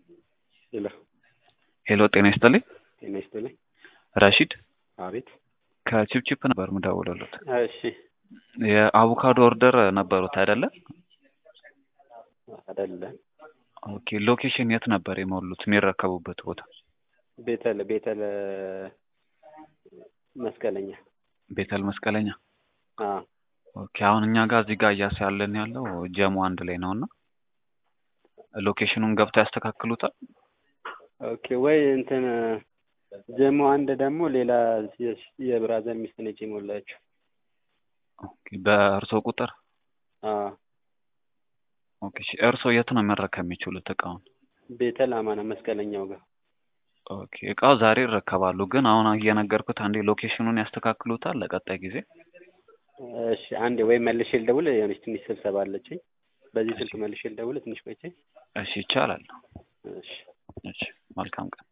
ሄሎ ሄሎ ጤና ይስጥልኝ። ጤና ይስጥልኝ። ረሺድ አቤት። ከቺፕቺፕ ነበር ምደውልሎት። እሺ የአቮካዶ ኦርደር ነበሩት አይደለ? አይደለም። ኦኬ ሎኬሽን የት ነበር የሞሉት የሚረከቡበት ቦታ? ቤተል ቤተል መስቀለኛ። ቤተል መስቀለኛ። አዎ ኦኬ አሁን እኛ ጋር እዚህ ጋር እያሳለን ያለው ጀሞ አንድ ላይ ነው እና ሎኬሽኑን ገብተው ያስተካክሉታል። ኦኬ ወይ እንትን ጀሞ አንድ ደግሞ ሌላ የብራዘር ሚስት ነች የሞላችው። ኦኬ በእርሶ ቁጥር አዎ ኦኬ እሺ፣ እርሶ የት ነው መረከብ የሚችሉት እቃውን? ቤተል አማና መስቀለኛው ጋር ኦኬ እቃው ዛሬ ይረከባሉ፣ ግን አሁን እየነገርኩት አንዴ ሎኬሽኑን ያስተካክሉታል ለቀጣይ ጊዜ። እሺ አንዴ ወይ መልሼ ልደውል፣ የሆነች ትንሽ ስብሰባ አለችኝ። በዚህ ስልክ መልሼ ልደውል ትንሽ ቆይቼ። እሺ ይቻላል። እሺ እሺ መልካም ቀን።